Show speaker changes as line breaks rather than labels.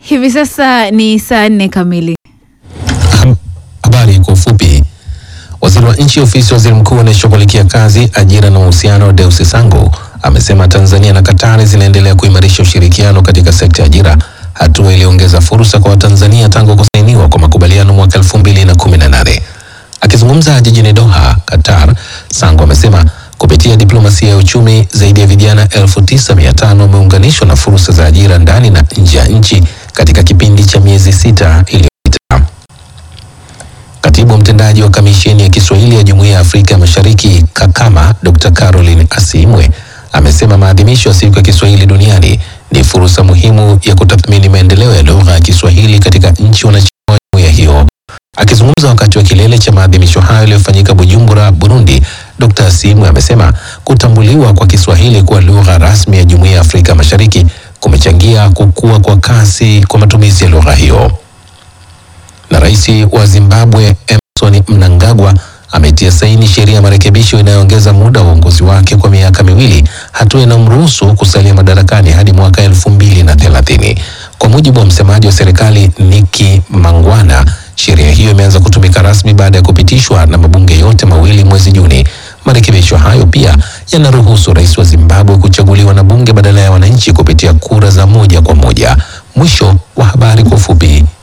Hivi sasa ni saa nne kamili.
Habari kwa ufupi. Waziri wa nchi ofisi ya waziri mkuu anayeshughulikia kazi, ajira na uhusiano, Deusi Sangu amesema Tanzania na Katari zinaendelea kuimarisha ushirikiano katika sekta ya ajira, hatua iliyoongeza fursa kwa Watanzania tangu kusainiwa kwa makubaliano mwaka 2018. Akizungumza jijini Doha, Qatar, Sangu amesema kupitia diplomasia ya uchumi zaidi ya vijana elfu tisa mia tano wameunganishwa na fursa za ajira ndani na nje ya nchi katika kipindi cha miezi sita iliyopita. Katibu mtendaji wa kamisheni ya Kiswahili ya Jumuiya ya Afrika ya Mashariki Kakama, Dr. Caroline Asimwe amesema maadhimisho ya siku ya Kiswahili duniani ni fursa muhimu ya kutathmini maendeleo ya lugha ya Kiswahili katika nchi wanachama wa jumuiya hiyo. Akizungumza wakati wa kilele cha maadhimisho hayo yaliyofanyika Bujumbura, Burundi, Dr. Asimwe amesema kutambuliwa kwa Kiswahili kuwa lugha rasmi ya Jumuiya ya Afrika Mashariki kumechangia kukua kwa kasi kwa matumizi ya lugha hiyo na rais wa Zimbabwe Emmerson Mnangagwa ametia saini sheria ya marekebisho inayoongeza muda wa uongozi wake kwa miaka miwili, hatua inayomruhusu kusalia madarakani hadi mwaka elfu mbili na thelathini. Kwa mujibu wa msemaji wa serikali Niki Mangwana, sheria hiyo imeanza kutumika rasmi baada ya kupitishwa na mabunge yote mawili mwezi Juni. Marekebisho hayo pia yanaruhusu rais wa Zimbabwe kuchaguliwa na bunge badala ya wananchi kupitia kura za moja kwa moja. Mwisho wa habari kwa ufupi.